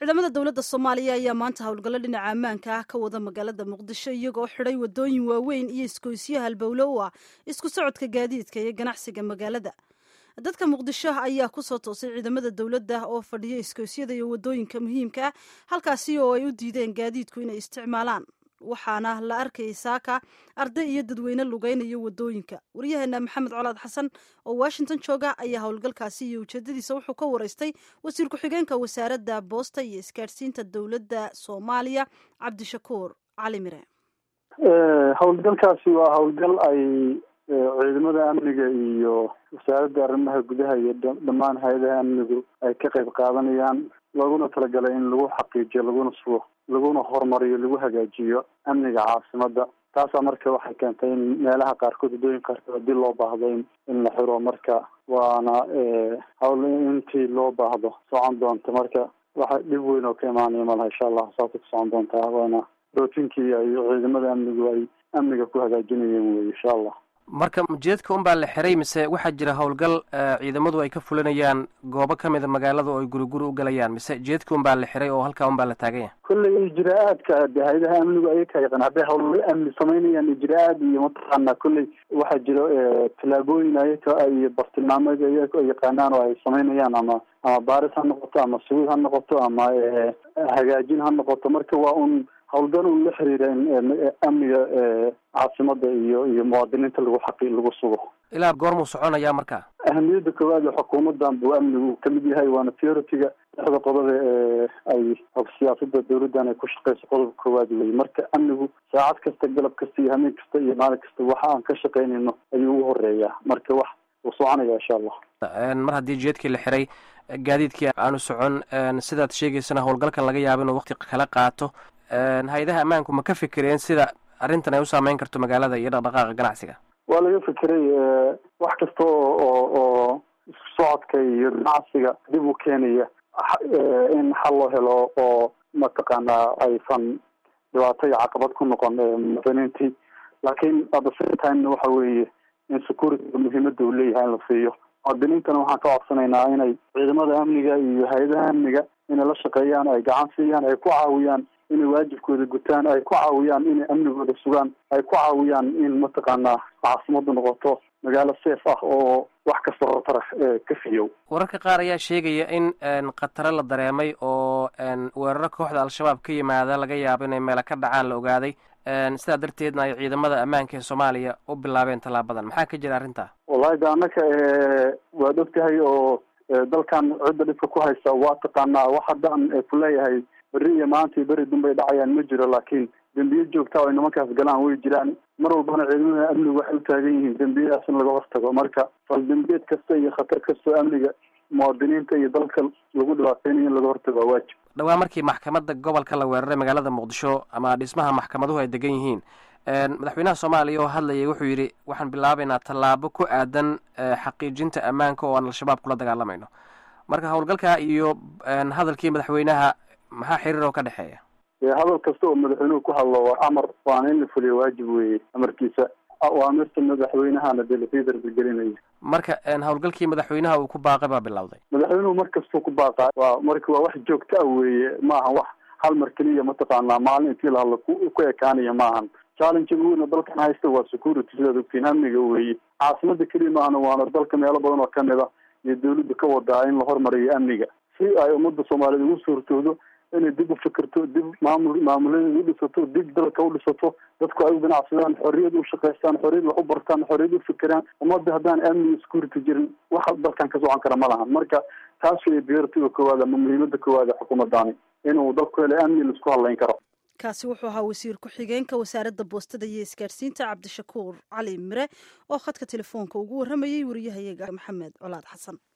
ciidamada dowladda soomaaliya ayaa maanta howlgallo dhinaca ammaanka ah ka wada magaalada muqdisho iyagoo xidhay wadooyin waaweyn iyo iskoysyo halbowlo u ah isku socodka gaadiidka iyo ganacsiga magaalada dadka muqdisho ayaa kusoo toosay ciidamada dowladda oo fadhiya iskoosyada iyo wadooyinka muhiimka ah halkaasi oo ay u diideen gaadiidku inay isticmaalaan waxaana la arkayay saaka arday iyo dadweyne lugeynayo wadooyinka waryaheena maxamed colaad xasan oo washington jooga ayaa howlgalkaasi iyo ujeedadiisa wuxuu ka wareystay wasiir ku-xigeenka wasaaradda boosta iyo isgaadhsiinta dowladda soomaaliya cabdishakuur cali mire howlgalkaasi waa howlgal ay ciidamada amniga iyo wasaaradda arrimaha gudaha iyo dhammaan hay-adaha amnigu ay ka qayb qaadanayaan looguna talagalay in lagu xaqiijiyo laguna sugo laguna horumariyo lagu hagaajiyo amniga caasimada taasaa marka waxay keentay in meelaha qaarkood waddooyin qaarkood haddii loo baahdo in la xiro marka waana hawl intii loo baahdo socon doonta marka waxa dhib weyn oo ka imaanaya malaha insha allah saasay ku socon doontaa waana rootinkii ay ciidamada amnigu ay amniga ku hagaajinayeen wey insha allah marka ujeedka un baa la xiray mise waxaa jira howlgal ciidamadu ay ka fulinayaan goobo kamida magaalada oo ay guri guri u galayaan mise jeedka un baa la xiray oo halkaa un baa la taagan yahay kolley ijraa-aadka de hay-adaha amnigu ayaka yaqaan hadday howlgal amni samaynayaan ijraa-aad iyo mataqaana kolley waxaa jiro tallaabooyin ayaka iyo bartilmaameed ayaka ay yaqaanaan oo ay samaynayaan ama ama baaris ha noqoto ama sugid ha noqoto ama hagaajin ha noqoto marka waa un howlgal un la xiriira in amniga caasimada iyo iyo muwaadiniinta lagu xaqi lagu sugo ilaa goormuu soconayaa marka ahamiyadda koowaad ee xukuumadan buu amnigu kamid yahay waana theoritiga lixda qodobe ee ay siyaasada dawladdan ay ku shaqeyso qodobka koowaad wey marka amnigu saacad kasta galab kasta iyo hameen kasta iyo maalin kasta waxa aan ka shaqeynayno ayuu u horeeyaa marka wax uu soconaya insha allah mar haddii jeedkii la xiray gaadiidkii aanu socon sidaad sheegaysana howlgalkan laga yaabo inuu waqti kala qaato hay-adaha ammaanku ma ka fikireen sida arrintan ay u saameyn karto magaalada iyo dhaqdhaqaaqa ganacsiga waa laga fikiray wax kasta oo oo isku socodka iyo ganacsiga dib u keenaya in xal loo helo oo mataqaanaa aysan dhibaato iyo caqabad ku noqon muwaadiniintii laakiin at the same time waxa weeye in security muhiimada uu leeyahay in la siiyo muwaadiniintana waxaan ka codsanaynaa inay ciidamada amniga iyo hay-adaha amniga inay la shaqeeyaan ay gacan siiyaan ay ku caawiyaan inay waajibkooda gutaan ay ku caawiyaan inay amnigooda sugaan ay ku caawiyaan in mataqaanaa caasimadu noqoto magaalo safe ah oo wax kasta khatar ka fiyow wararka qaar ayaa sheegaya in khataro la dareemay oo weeraro kooxda al-shabaab ka yimaada laga yaabo inay meela ka dhacaan la ogaaday sidaa darteedna ay ciidamada ammaanka ee soomaaliya u bilaabeen tallaabadan maxaa ka jira arrintaa wallahi de annaka waad og tahay oo dalkan cidda dhibka ku haysa waa taqaanaa wax haddaan ku leeyahay berri iyo maanta iyo beri dunbay dhacayaan ma jiro laakiin dembiye joogta o ay nimankaas galaan way jiraan mar walbana ciidamada amnigu waxay u taagan yihiin dembiyadaas in laga hortago marka fal dembiyeed kasta iyo khatar kastoo amniga muwaadiniinta iyo dalka lagu dhibaateynayo in laga hortago waa waajib dhawaa markii maxkamadda gobolka la weeraray magaalada muqdisho ama dhismaha maxkamaduhu ay degan yihiin madaxweynaha soomaaliya oo hadlayay wuxuu yidhi waxaan bilaabaynaa tallaabo ku aadan xaqiijinta ammaanka oo aan al-shabaab kula dagaalamayno marka howlgalka iyo hadalkii madaxweynaha maxaa xiriir oo ka dhexeeya hadal kasta oo madaxweynuhu ku hadlo waa amar waana in la fuliyo waajib weeye amarkiisa awaamirta madaxweynahana dee lasii darbigelinaya marka howlgalkii madaxweynaha uu ku baaqay baa bilowday madaxweynuhu mar kastuu ku baaqaa waa marka waa wax joogta ah weeye maaha wax hal mar keliya mataqaanaa maalin intii la hadlo ku ekaanaya maahan challenge uuna dalkan haysta waa security sidaad ogtiin amniga weeye caasimada keliya maahana waana dalka meelo badan oo kamid a iyo dawladda ka wadaa in la hormariyo amniga si ay ummadda soomaaliyeed ugu suurtoodo inay dib u fikirto dib maamul maamuladeeda u dhisato dib dalka u dhisato dadku ay u ganacsadaan xorriyad u shaqaystaan xorriyad wax u bartaan xorriyad u fikiraan ummadda haddaan amni security jirin waxa dalkan ka socon kara ma lahan marka taas way beertiga koowaad ama muhiimada koowaad ee xukuumaddaani inuu dalku hele amni laisku hadlayn karo kaasi wuxuu ahaa wasiir ku-xigeenka wasaaradda boostada iyo isgaadhsiinta cabdishakuur cali mire oo khadka telefoonka ugu warramayay wariyahayaga maxamed colaad xasan